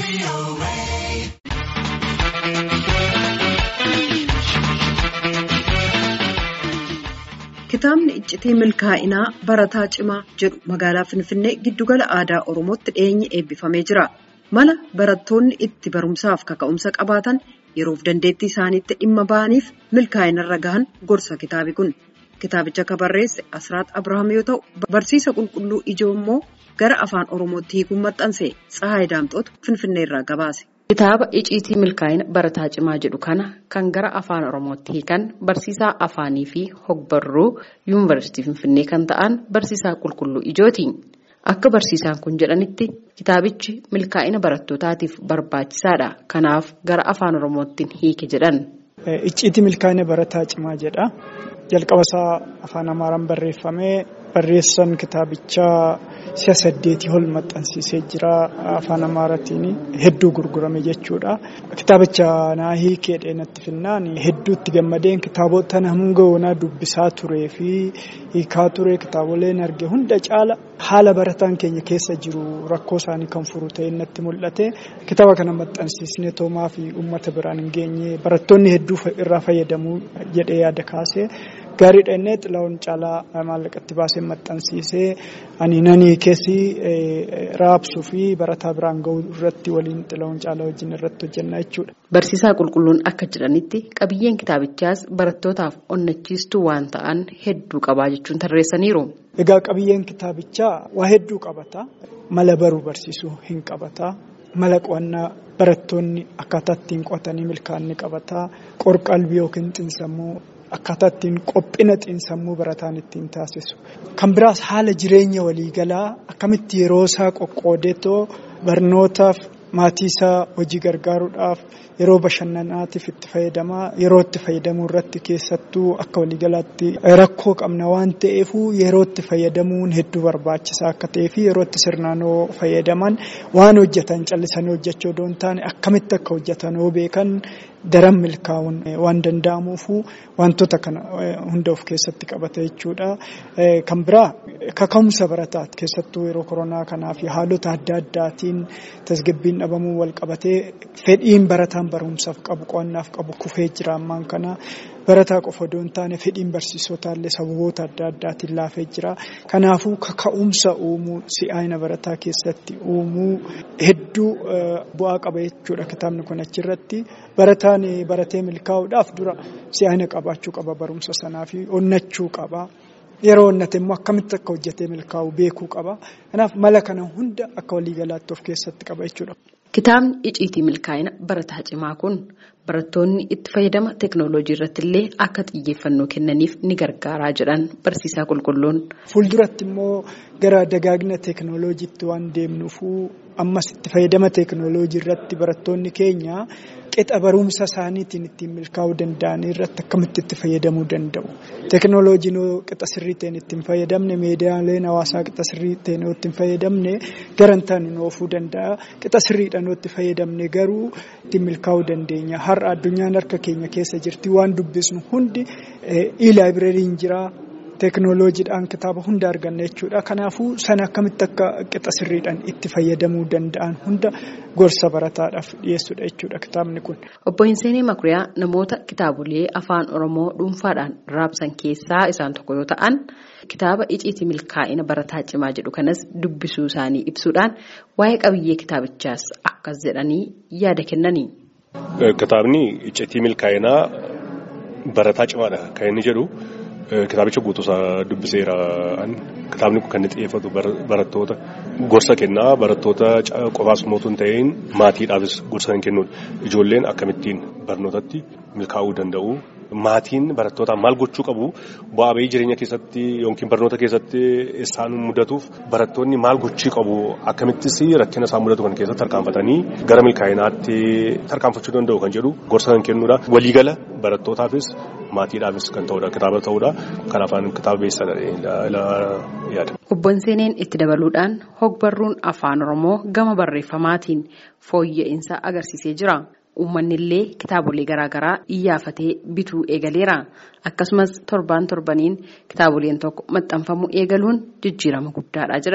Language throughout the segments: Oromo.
Kitaabni iccitii milkaa'inaa barataa cimaa jedhu magaalaa Finfinnee giddugala aadaa Oromootti dhiyeenyi eebbifamee jira. Mala barattoonni itti barumsaaf kaka'umsa qabaatan yeroof dandeettii isaaniitti dhimma ba'aniif milkaa'inarra gahan gorsa kitaabi kun. Kitaabicha kan barreesse Asraat Abrahaam yoo ta'u, barsiisa qulqulluu ijoo immoo gara afaan Oromootti hiikuun maxxanse Tsahaay Daamxootu Finfinneerraa gabaase. Kitaaba icciitii milkaa'ina barataa cimaa jedhu kana kan gara afaan oromootti hiikan barsiisaa afaanii fi hogbarruu yuunivarsiitii finfinnee kan ta'an barsiisaa qulqulluu ijooti. Akka barsiisaan kun jedhanitti kitaabichi milkaa'ina barattootaatiif barbaachisaadha. Kanaaf gara afaan oromootti hiike jedhan. Icciitii milkaa'ina barataa cimaa jedha. Jalqaba isaa afaan amaaraan barreeffamee barreessan kitaabichaa si'a saddeetii ol maxxansiisee jira afaan amaaraatiin hedduu gurgurame jechuudha. Kitaabicha naa hiikee dheenatti finnaan hedduutti gammadeen kitaabota hanga yoonaa dubbisaa turee fi hiikaa ture kitaaboleen arge hunda caala haala barataan keenya keessa jiru rakkoo isaanii kan furu ta'e natti mul'ate. Kitaaba kana maxxansiisnee toomaa fi uummata biraan hin geenye barattoonni hedduu irraa fayyadamuu jedhee yaada kaase. Gaariidha innee xilaawun caalaa maallaqatti baasee maxxansiisee ani nanii keessi raabsuu fi barataa biraan ga'uu irratti waliin xilaawun caalaa wajjin irratti hojjenna jechuudha. Barsiisaa qulqulluun akka jedhanitti qabiyyeen kitaabichaas barattootaaf onnachiistuu waan ta'an hedduu qabaa jechuun tarreessaniiru. Egaa qabiyyeen kitaabichaa waa hedduu qabata. Mala baruu barsiisuu hin qabata. Mala qo'annaa barattoonni akkaataa ittiin qo'atanii milkaa'inni qabata. Qorqalbii yookiin xiinsammuu. Akkaataa ittiin qophina xiinsammuu barataan ittiin taasisu. Kan biraas haala jireenya waliigalaa akkamitti yeroo isaa qoqqoodeetoo barnootaaf maatii isaa hojii gargaaruudhaaf yeroo bashannanaatiif itti fayyadamaa yeroo itti fayyadamuu irratti keessattuu akka waliigalaatti rakkoo qabna waan ta'eefuu yeroo itti fayyadamuun hedduu barbaachisaa akka ta'ee fi yeroo itti sirnaanoo fayyadaman waan hojjetan callisanii hojjechuu odoo hin taane akkamitti akka hojjetan yoo beekan daran milkaa'uun waan danda'amuufu wantoota kana hunda of keessatti qabata jechuudha. Kan biraa kaka'umsa barataati keessattuu yeroo koronaa kanaa fi haalota adda addaatiin tasgabbiin dhabamuu wal qabatee fedhiin barataan barumsaaf qabu qo'annaaf qabu kufee jira ammaan kana. Barataa qofa odoo hin taane fedhiin barsiisotaallee sababoota adda addaatiin laafee jira. Kanaafuu kaka'umsa uumuu si'aayina barataa keessatti uumuu hedduu bu'aa qaba jechuudha kitaabni kun achirratti. Barataan baratee milkaa'uudhaaf dura si'aayina qabaachuu qaba barumsa sanaa fi onnachuu qaba. Yeroo onnate immoo akkamitti akka hojjetee milkaa'u beekuu qaba. Kanaaf mala kana hunda akka waliigalaatti of keessatti qaba jechuudha. Kitaabni icciitii milkaa'ina barataa cimaa kun barattoonni itti fayyadama teeknooloojii irratti illee akka xiyyeeffannoo kennaniif ni gargaaraa jedhan barsiisaa qulqulluun. Fuulduratti immoo gara dagaagina teeknooloojiitti waan deemnuufuu ammas itti fayyadama teeknooloojii irratti barattoonni keenya qixa barumsa isaaniitiin ittiin milkaa'uu danda'an irratti akkamitti itti fayyadamuu danda'u. Teeknooloojiin qixa sirrii ta'een ittiin fayyadamne miidiyaaleen hawaasaa qixa sirrii ta'een ittiin fayyadamne garantaan nu oofuu danda'a. Qixa sirriidhaan itti fayyadamne garuu ittiin milkaa'uu dandeenya. Har'a addunyaan harka keenya keessa jirti waan dubbisnu hundi e-laayibireeriin jira. Teeknooloojiidhaan kitaaba hunda arganna jechuudha. Kanaafuu sana akkamitti akka qixa sirriidhaan itti fayyadamuu danda'an hunda gorsa barataadhaaf dhiyeessudha jechuudha kitaabni kun. Obbo Hinseenee Makuriyaa namoota kitaabolee afaan Oromoo dhuunfaadhaan raabsan keessaa isaan tokko yoo ta'an kitaaba icciitii milkaa'ina barataa cimaa jedhu kanas dubbisuu isaanii ibsuudhaan waa'ee qabiyyee kitaabichaas akkas jedhanii yaada kennani. Kitaabni icciitii milkaa'inaa barataa cimaadha kan inni jedhu. Kitaabicha guutuusaa dubbiseera. Kitaabni kun kan inni xiyyeeffatu barattoota gorsa kennaa barattoota qofaas mootuu hin ta'in maatiidhaafis gorsa kan kennudha. Ijoolleen akkamittiin barnootatti milkaa'uu danda'u. Maatiin barattootaan maal gochuu qabu bu'aa bahii jireenya keessatti yookiin barnoota keessatti isaan mudatuuf barattoonni maal gochuu qabu akkamittis rakkina isaan mudatu kan keessatti tarkaanfatanii gara milkaa'inaatti tarkaanfachuu danda'u kan jedhu gorsa kan kennudha. Waliigala barattootaafis maatiidhaafis kan ta'udha kitaaba ta'udha. Kanaafaan kitaaba beessadha yaada. Obbo Hinseeneen itti dabaluudhaan hogbarruun afaan Oromoo gama barreeffamaatiin fooyya'insa agarsiisee jira. Uummanni illee kitaabolee garaagaraa iyyaafatee bituu eegaleera. Akkasumas torbaan torbaniin kitaaboleen tokko maxxanfamuu eegaluun jijjiirama guddaadha jedhan.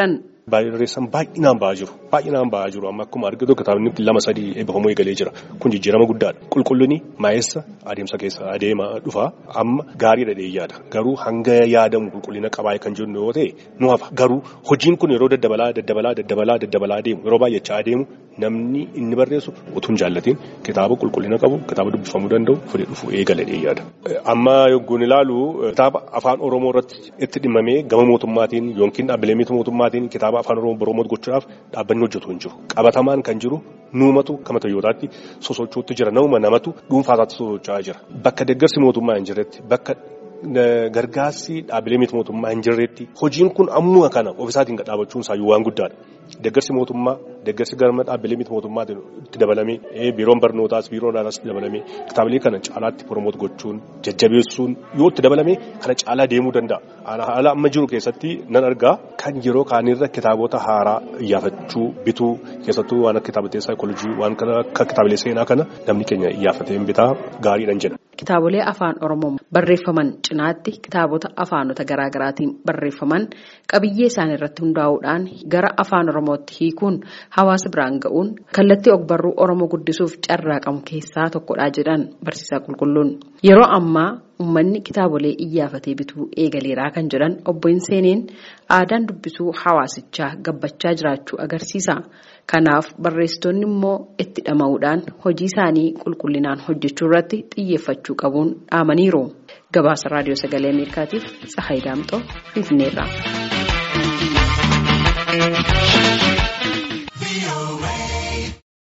barreessan baay'inaan ba'aa jiru. Baay'inaan ba'aa jiru amma akkuma argitu kitaabni lama sadii eebbifamuu eegalee jira. Kun jijjiirama guddaadha. Qulqullinni maa'essa adeemsa keessa adeema dhufa amma gaariidha dheeyyaadha. Garuu hanga yaadamu qulqullina qabaa kan jennu yoo ta'e nu hafa. Garuu hojiin kun yeroo daddabalaa daddabalaa daddabalaa daddabalaa adeemu yeroo baay'achaa adeemu namni inni barreessu utuu hin jaallatiin kitaaba qulqullina qabu kitaaba dubbifamuu danda'u fudhee dhufu eegala dheeyyaadha. Amma yogguun ilaalu kitaaba afaan Oromoo irratti itti dhimmamee gama mootummaatiin yookiin dhaabbilee miti mootummaatiin kitaaba afaan Oromoo Oromoo gochuudhaaf dhaabbanni hojjetu hin jiru. Qabatamaan kan jiru nuumatu kama tayyootaatti sosochuutti jira nama namatu dhuunfaasaatti sosocho'aa jira. Bakka deeggarsi mootummaa hin jirretti bakka gargaarsi dhaabbilee miti mootummaa hin jirretti hojiin kun ammuma kana ofisaatiin gadhaabachuun isaayyuu waan guddaadha. Deeggarsi mootummaa deeggarsi garma dhaabbilee miti mootummaatiin itti dabalamee biiroon barnootaas biiroon aadaas itti dabalamee kitaabilee kana caalaatti promoot gochuun jajjabeessuun yoo itti dabalame kana caalaa deemuu danda'a. Haala amma jiru keessatti nan argaa kan yeroo kaanirra kitaabota haaraa iyyaafachuu bituu keessattuu waan akka kitaabota saayikoolojii waan akka kitaabilee seenaa kana namni keenya iyyaafatee bitaa gaariidhaan jedha. Kitaabolee afaan Oromoo barreeffaman cinaatti kitaabota afaanota garaa garaatiin barreeffaman qabiyyee isaan irratti hundaa'uudhaan gara afaan Oromootti hiikuun hawaasa biraan ga'uun kallattii ogbarruu Oromoo guddisuuf carraaqamu keessaa tokkodha jedhan barsiisaa qulqulluun. Yeroo ammaa uummanni kitaabolee iyyaafatee bituu eegaleeraa kan jedhan obbo Hinseeneen aadaan dubbisuu hawaasichaa gabbachaa jiraachuu agarsiisa. Kanaaf barreessitoonni immoo itti dhama'uudhaan hojii isaanii qulqullinaan hojjechuu irratti xiyyeeffachuu qabuun dhaamaniiru. Gabaasa Raadiyoo Sagalee Ameerikaatiif Tsahaay Daamxoo Finfinneerraa.